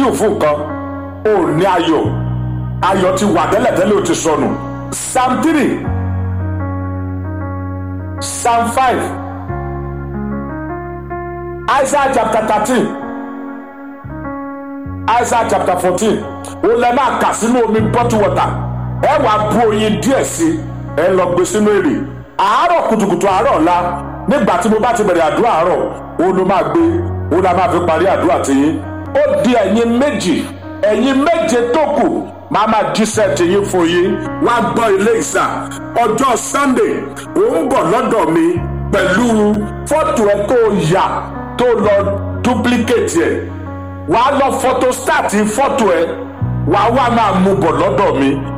díò fún nǹkan ò ní ayọ̀ ayọ̀ ti wà tẹ́lẹ̀tẹ́lẹ̀ ò ti sọnù psalm three psalm five isaiah chapter thirteen isaiah chapter fourteen ó lẹ máa kà sínú omi bottle water ẹ wàá bu oyin díẹ̀ sí ẹ lọ gbé sínú èrè àárọ̀ kùtùkùtù àárọ̀ ọ̀la nígbà tí mo bá ti bẹ̀rẹ̀ àdúrà àárọ̀ ó ló máa gbé ó ló máa fi parí àdúrà tiyín ó di ẹ̀yin méjì ẹ̀yin méje tó kù máa máa jíṣẹ́ tiyín fún yín wá gbọ́ ilé ìsà ọjọ́ sunday ó ń bọ̀ lọ́dọ̀ mi pẹ̀lú fọ́tò ẹ tó yà tó lọ duplicate ẹ̀ wàá lọ photostat fọ́tò ẹ wàá wá máa mú bọ̀ lọ́dọ̀ mi